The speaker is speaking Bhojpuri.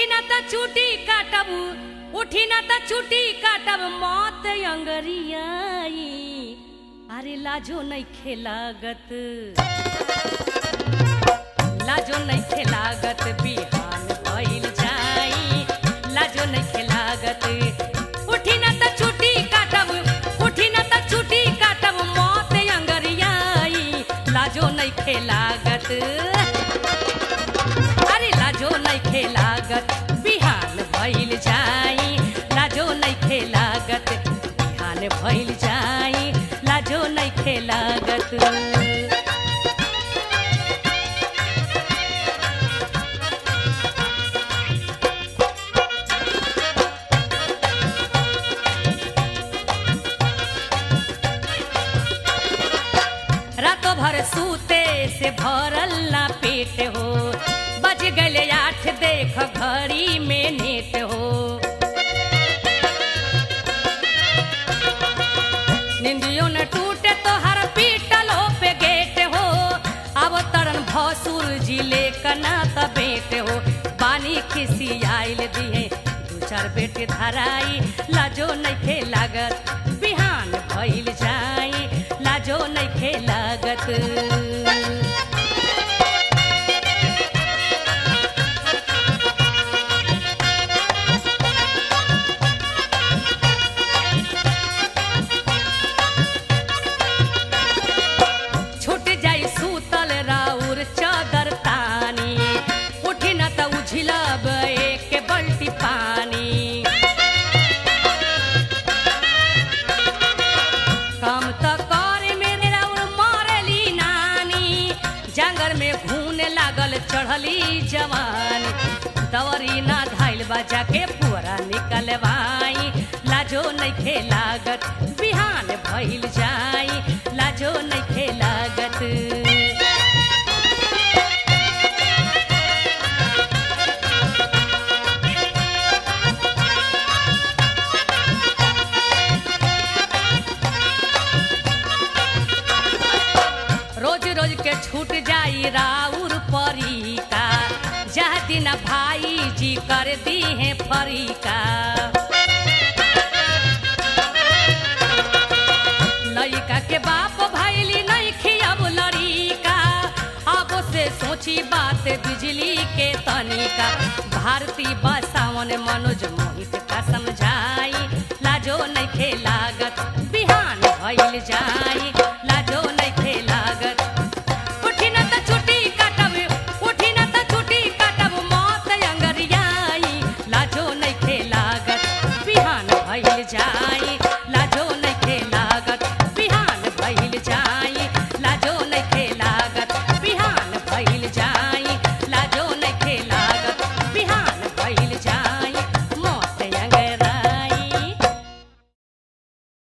उठी न त चूटी काटब उठी न त चूटी काटब मौत अंगरियाई अरे लाजो नहीं खेलागत लाजो नहीं खेलागत बिहान भइल जाई लाजो नहीं खेलागत उठी न त चूटी काटब उठी न त चूटी काटब मौत अंगरियाई लाजो नहीं खेलागत अरे लाजो नहीं खेलागत बिहान भइल जाई लाजो नहीं खेलागत बिहान भइल जाई लाजो नहीं खेलागत रातों भर सूते से भरल ना पेट हो बज गले आठ देख घड़ी में नेट हो निंदियों न टूटे तो हर पीटलो पे गेट हो अब तरन भसुर जिले कना त बेट हो पानी खिसी आइल दिए दू चार बेटे धराई लाजो नहीं खे लागत बिहान भइल जाई लाजो नहीं खे लागत छूट जाई सूतल राउर चादर तानी उठी न त उझिलब एक बल्टी पानी काम त करे मेरे राउर मरली नानी जंगल में घूने लागल चढ़ली जवानी दवरी ना धाइल बाजा के पुअरा निकलवाई लाजो नहीं खे लागत बिहान भइल जाई लाजो नहीं खे लागत रोज रोज के छूट जाई राउर परीका जह दिन भाई जी कर दी है फरीका लड़का के बाप भैली नहीं खियाब लड़ीका अब से सोची बात बिजली के तनिका भारती बसावन मनोज मोहित का समझाई लाजो नहीं खे लागत बिहान भइल जाई लाजो नहीं खे लागत उठी न त चुटी काटब उठी न त चुटी काटब मौत अंगरियाई लाजो नहीं खे लागत बिहान भइल जाई